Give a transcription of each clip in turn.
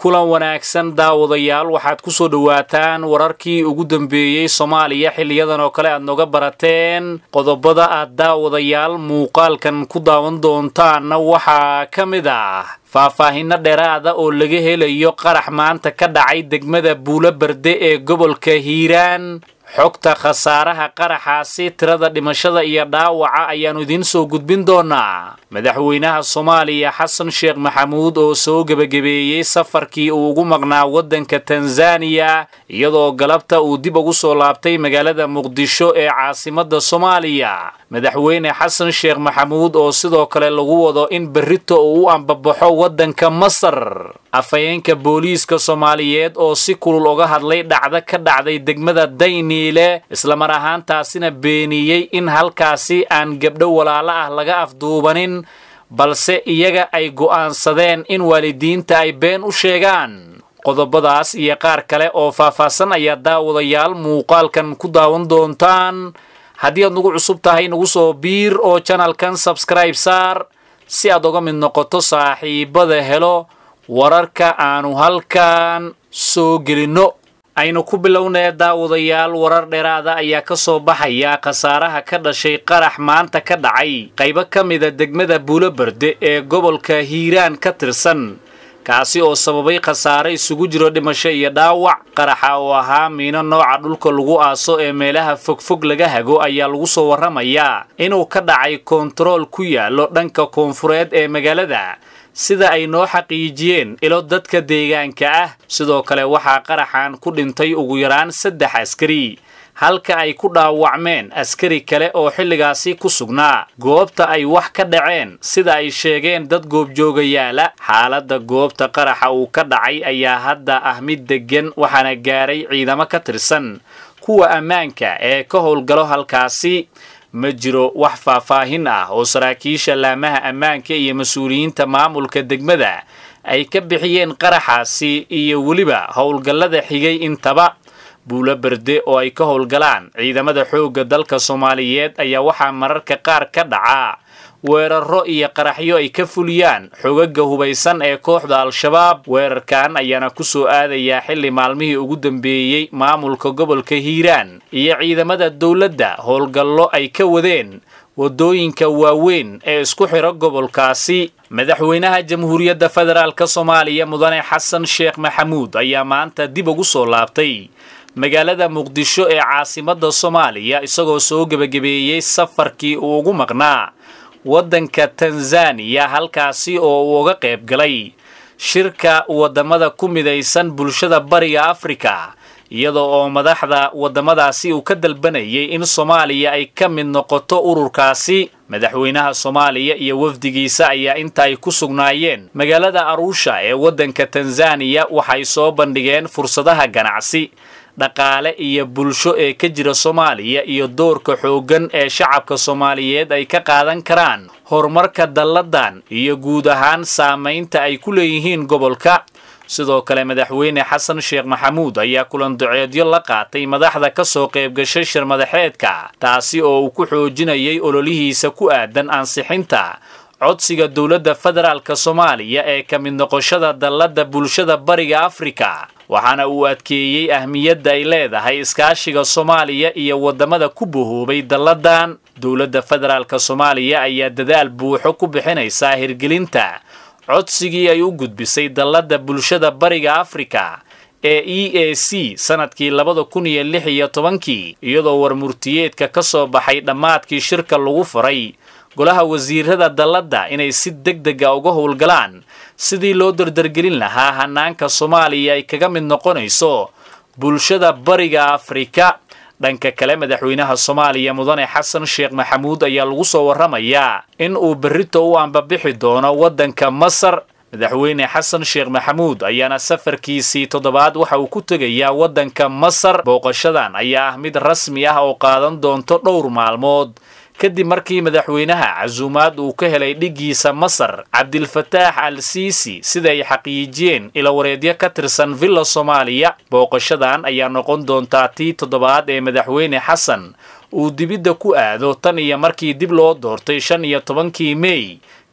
kulan wanaagsan daawadayaal waxaad ku soo dhowaataan wararkii ugu dambeeyey soomaaliya xiliyadan oo kale aad noga barateen qodobada aad daawadayaal muuqaalkan ku daawan doontaanna waxaa ka mid ah faahfaahinno dheeraada oo laga helayo qarax maanta ka dhacay degmada buulo berde ee gobolka hiiraan xogta khasaaraha qaraxaasi tirada dhimashada iyo dhaawaca ayaannu idiin soo gudbin doonaa madaxweynaha soomaaliya xasan sheekh maxamuud oo soo gebagabeeyey safarkii uu ugu maqnaa waddanka tanzaniya iyadoo galabta uu dib ugu soo laabtay magaalada muqdisho ee caasimadda soomaaliya madaxweyne xasan sheekh maxamuud oo sidoo kale lagu wado in berrito uu u ambabaxo waddanka masar afhayeenka booliiska soomaaliyeed oo si kulul uga hadlay dhacdo ka dhacday degmada dayniile islamar ahaantaasina beeniyey in halkaasi aan gabdho walaalo ah laga afduubanin balse iyaga ay go'aansadeen in waalidiinta ay been u sheegaan qodobadaas iyo qaar kale oo faahfaahsan ayaa daawadayaal muuqaalkan ku daawan doontaan haddii aad nagu cusub tahay nagu soo biir oo janalkan sabskribe saar si aad uga mid noqoto saaxiibada helo wararka aanu halkan soo gelinno aynu ku bilownee daawadayaal warar dheeraada ayaa ka soo baxaya khasaaraha ka dhashay qarax maanta ka dhacay qaybo ka mida degmada buulo berde ee gobolka hiiraan ka tirsan kaasi oo sababay khasaare isugu jiro dhimasho iyo dhaawac qaraxa oo ahaa miino nooca dhulka lagu aaso ee meelaha fogfog laga hago ayaa lagu soo warramayaa inuu ka dhacay koontarool ku yaallo dhanka koonfureed ee magaalada sida ay noo xaqiijiyeen ilo dadka deegaanka ah sidoo kale waxaa qaraxan ku dhintay ugu yaraan saddex askari halka ay ku dhaawacmeen askari kale oo xilligaasi ku sugnaa goobta ay wax ka dhaceen sida ay sheegeen dad goobjoogayaala xaaladda goobta qaraxa uu ka dhacay ayaa hadda ah mid deggan waxaana gaaray ciidamo ka tirsan kuwa ammaanka ee ka howlgalo halkaasi ma jiro wax faahfaahin ah oo saraakiisha laamaha ammaanka iyo mas-uuliyiinta maamulka degmada ay ka bixiyeen qaraxaasi iyo weliba howlgallada xigay intaba buulo berde oo ay ka howlgalaan ciidamada xoogga dalka soomaaliyeed ayaa waxaa mararka qaar ka dhacaa weeraro iyo qaraxyo ay ka fuliyaan xogaga hubaysan ee kooxda al-shabaab weerarkan ayaana ku soo aadayaa xilli maalmihii ugu dambeeyey maamulka gobolka hiiraan iyo ciidamada dowladda howlgallo ay ka wadeen waddooyinka waaweyn ee isku xidho gobolkaasi madaxweynaha jamhuuriyadda federaalk soomaaliya mudane xasan sheekh maxamuud ayaa maanta dib ugu soo laabtay magaalada muqdisho ee caasimadda soomaaliya isagoo soo gebagabeeyey safarkii uu ugu maqnaa waddanka tanzaniya halkaasi oo uu uga qayb galay shirka waddamada ku midaysan bulshada bariga afrika iyada oo madaxda waddamadaasi uu ka dalbanayay in soomaaliya ay ka mid noqoto ururkaasi madaxweynaha soomaaliya iyo wafdigiisa ayaa inta ay ku sugnaayeen magaalada aruusha ee waddanka tanzaniya waxay soo bandhigeen fursadaha ganacsi dhaqaale iyo bulsho ee ka jira soomaaliya iyo doorka xooggan ee shacabka soomaaliyeed ay ka qaadan karaan horumarka dalladan iyo guud ahaan saamaynta ay ku leeyihiin gobolka sidoo kale madaxweyne xasan sheekh maxamuud ayaa kulan duceedyo la qaatay madaxda ka soo qaybgashay shir madaxeedka taasi oo uu ku xoojinayay ololihiisa ku aadan ansixinta codsiga dowladda federaalk soomaaliya ee ka mid noqoshada dalladda bulshada bariga afrika waxaana uu adkeeyey ahmiyadda ay leedahay iskaashiga soomaaliya iyo waddamada ku bohoobay dalladan dowladda federaalk soomaaliya ayaa dadaal buuxo ku bixinaysaa hirgelinta codsigii ay u gudbisay dalladda bulshada bariga afrika ee e a c sanadkii labada kun iyo lix iyo tobankii iyadoo warmurtiyeedka ka soo baxay dhammaadkii shirka lagu furay golaha wasiirada dalladda inay si deg dega uga howlgalaan sidii loo dardargelin lahaa hanaanka soomaaliya ay kaga mid noqonayso bulshada bariga afrika dhanka kale madaxweynaha soomaaliya mudane xasan sheekh maxamuud ayaa lagu soo warramayaa in uu berrito u ambabixi doono waddanka masar madaxweyne xasan sheekh maxamuud ayaana safarkiisii toddobaad waxa uu ku tegayaa waddanka masar booqashadan ayaa ah mid rasmi ah oo qaadan doonto dhowr maalmood kadib markii madaxweynaha casuumaad uu ka helay dhiggiisa masar cabdilfataax al siisi sida ay xaqiijiyeen ilawareedyo ka tirsan villa soomaaliya booqashadan ayaa noqon doontaa tii toddobaad ee madaxweyne xasan uu dibidda ku aado tan iyo markii dib loo doortay shan iyo tobankii mey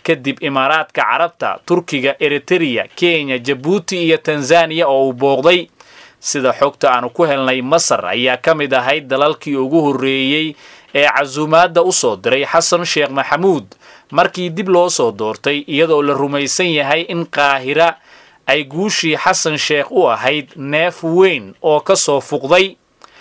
kadib imaaraadka carabta turkiga eritereya kenya jabuuti iyo tanzaniya oo uu booqday sida xogta aanu ku helnay masar ayaa ka mid ahayd dalalkii ugu horreeyey ee casuumaadda u soo diray xasan sheekh maxamuud markii dib loo soo doortay iyadoo la rumaysan yahay in qaahira ay guushii xasan sheekh u ahayd neef weyn oo ka soo fuqday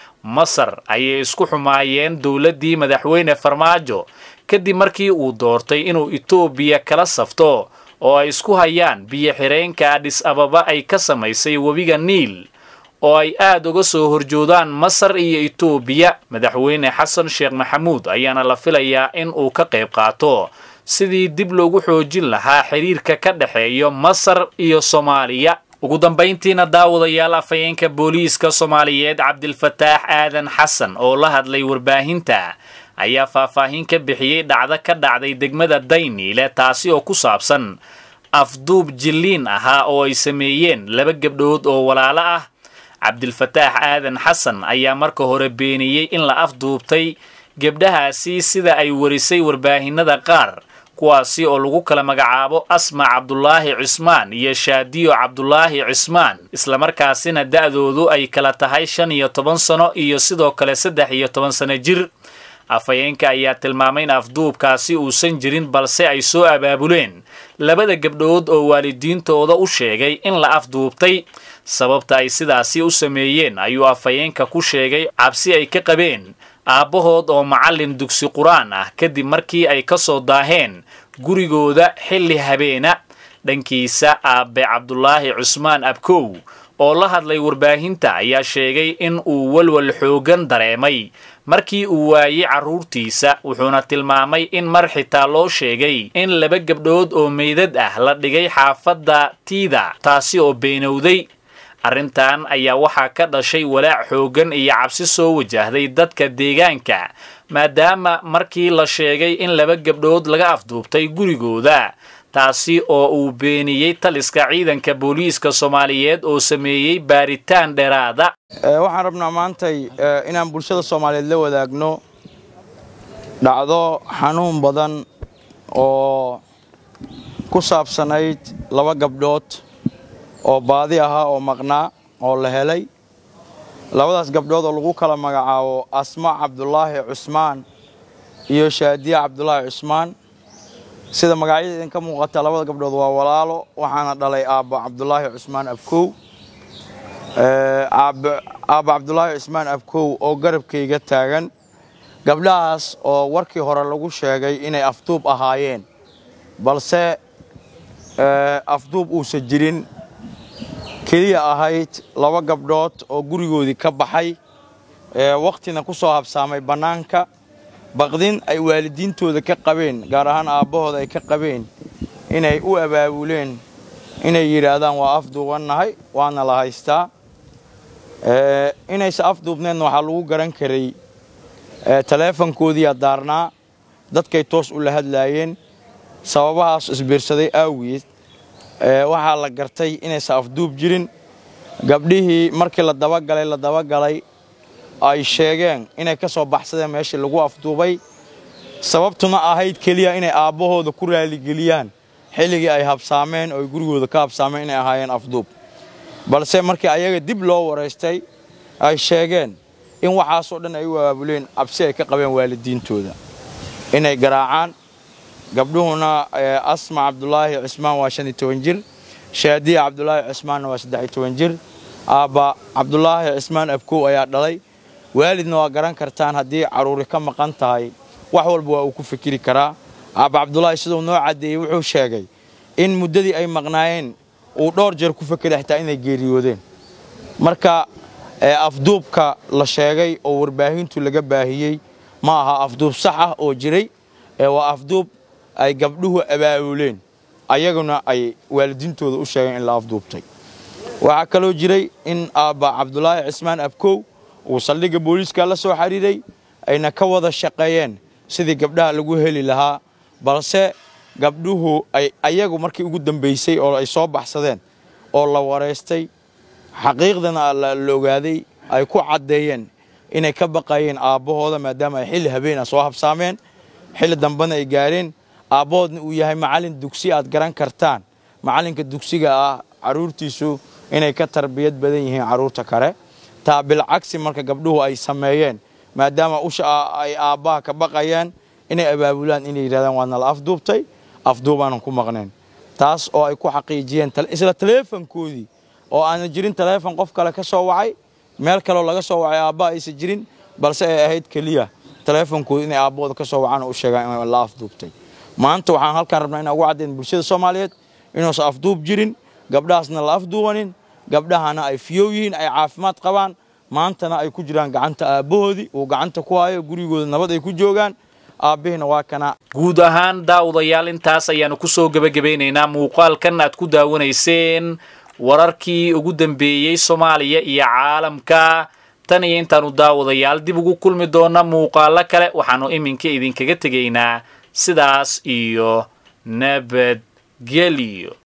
masar ayay isku xumaayeen dowladdii madaxweyne farmaajo kadib markii uu doortay inuu etoobiya kala safto oo ay isku hayaan biyo xireenka adhis ababa ay ka samaysay webiga niil oo ay aad uga soo horjoodaan masar iyo etoobiya madaxweyne xasan sheekh maxamuud ayaana la filayaa in uu ka qayb qaato sidii dib loogu xoojin lahaa xiriirka ka dhexeeyo masar iyo soomaaliya ugu dambayntiina daawadayaal afhayeenka booliiska soomaaliyeed cabdilfataax aadan xasan oo la hadlay warbaahinta ayaa faahfaahin ka bixiyey dhacdo ka dhacday degmada dayniile taasi oo ku saabsan afduub jilliin ahaa oo ay sameeyeen laba gabdhood oo walaalo ah cabdilfataax aadan xasan ayaa marka hore beeniyey in la afduubtay gebdhahaasi sida ay warisay warbaahinada qaar kuwaasi oo lagu kala magacaabo asma cabdulaahi cismaan iyo shaadiyo cabdulaahi cismaan islamarkaasina da'doodu ay kala tahay shan iyo toban sano iyo sidoo kale saddex iyo toban sano jir afhayeenka ayaa tilmaamay in afduubkaasi uusan jirin balse ay soo abaabuleen labada gabdhood oo waalidiintooda u sheegay in la afduubtay sababta ay sidaasi u sameeyeen ayuu afhayeenka ku sheegay cabsi ay ka qabeen aabbahood oo macallin dugsi qur-aan ah kadib markii ay ka soo daaheen gurigooda xilli habeena dhankiisa aabbe cabdulaahi cusmaan abkow oo la hadlay warbaahinta ayaa sheegay in uu walwal xoogan dareemay markii uu waayey carruurtiisa wuxuuna tilmaamay in mar xitaa loo sheegay in laba gabdhood oo meydad ah la dhigay xaafadda tiida taasi oo beenowday arrintan ayaa waxaa ka dhashay walaac xooggan iyo cabsi soo wajahday dadka deegaanka maadaama markii la sheegay in laba gabdhood laga afduubtay gurigooda taasi oo uu beeniyey taliska ciidanka booliiska soomaaliyeed oo sameeyey baaritaan dheeraada waxaan rabnaa maantay inaan bulshada soomaaliyeed la wadaagno dhacdo xanuun badan oo ku saabsanayd laba gabdhood oo baadi ahaa oo maqnaa oo la helay labadaas gabdhood oo lagu kala magacaabo asma cabdulaahi cusmaan iyo shaadiya cabdulaahi cusmaan sida magacyada idinka muuqata labada gabdhood waa walaalo waxaana dhalay aabba cabdulaahi cusmaan abkow aabba cabdulaahi cusmaan abkow oo garabkayga taagan gabdhahaas oo warkii hore lagu sheegay inay afduub ahaayeen balse afduub uusan jirin keliya ahayd laba gabdhood oo gurigoodii ka baxay wakhtina ku soo habsaamay bannaanka baqdin ay waalidiintooda ka qabeen gaar ahaan aabbahooda ay ka qabeen inay u abaabuleen inay yidhaahdaan waa afduubannahay waana la haystaa inayse afduubneedna waxaa lagu garan karay taleefankoodiiyaa daarnaa dadkay toos u la hadlaayeen sababahaas isbiirsaday aawiyeed waxaa la gartay inaysan afduub jirin gabdhihii markii la dabagalay la dabagalay ay sheegeen inay ka soo baxsadeen meeshii lagu afduubay sababtuna ahayd keliya inay aabbahooda ku raaligeliyaan xilligii ay habsaameen oo ay gurigooda ka habsaameen inay ahaayeen afduub balse markii ayaga dib loo waraystay ay sheegeen in waxaasoo dhan ay u abaabuleen cabsi ay ka qabeen waalidiintooda inay garaacaan gabdhuhuna asma cabdulaahi cusmaan waa shan iyo toban jir shaadiya cabdulaahi cusmaanna waa saddex iyo toban jir aabba cabdulaahi cusmaan abkow ayaa dhalay waalidna waa garan kartaan haddii carruuri ka maqan tahay wax walba waa uu ku fikiri karaa aabba cabdulaahi siduu noo caddeeyey wuxuu sheegay in muddadii ay maqnaayeen uu dhowr jeer ku fekeray xitaa inay geeriyoodeen marka afduubka la sheegay oo warbaahintu laga baahiyey ma aha afduub sax ah oo jiray waa afduub ay gabdhuhu abaabuleen ayaguna ay waalidiintooda u sheegeen in la afduubtay waxaa kaloo jiray in aabba cabdulaahi cismaan abkow uu saldhigga booliiska la soo xidhiiray ayna ka wada shaqeeyeen sidii gabdhaha lagu heli lahaa balse gabdhuhu ay ayagu markii ugu dambaysay oo ay soo baxsadeen oo la waraystay xaqiiqdana la ogaaday ay ku caddeeyeen inay ka baqayeen aabbahooda maadaama ay xilli habeena soo habsaameen xilli dambena ay gaareen aabbahoodna uu yahay macallin dugsi aad garan kartaan macallinka dugsiga ah carruurtiisu inay ka tarbiyad badan yihiin carruurta kale taa bilcagsi marka gabdhuhu ay sameeyeen maadaama usha ay aabbaha ka baqayeen inay abaabulaan inay yidhahdaan waa nala afduubtay afduubaanan ku maqnayn taas oo ay ku xaqiijiyeen isla taleefankoodii oo aanan jirin taleefon qof kale ka soo wacay meel kaleo laga soo wacay aabbaha aysan jirin balse ay ahayd keliya taleefonkooda inay aabbahooda ka soo wacaan oo u sheegaan in la afduubtay maanta waxaan halkaan rabnaa inaan ugu caddayn bulshada soomaaliyeed inuusan afduub jirin gabdhahaasna la afduubanin gabdhahana ay fiyow yihiin ay caafimaad qabaan maantana ay ku jiraan gacanta aabbahoodii uu gacanta ku hayo gurigooda nabad ay ku joogaan aabbihiina waa kana guud ahaan daawadayaal intaas ayaanu kusoo gebagabaynaynaa muuqaalkan aad ku daawanayseen wararkii ugu dambeeyey soomaaliya iyo caalamka tan iyo intaanu daawadayaal dib ugu kulmi doona muuqaalo kale waxaanu iminka idinkaga tegaynaa sidaas iyo nabadgelyo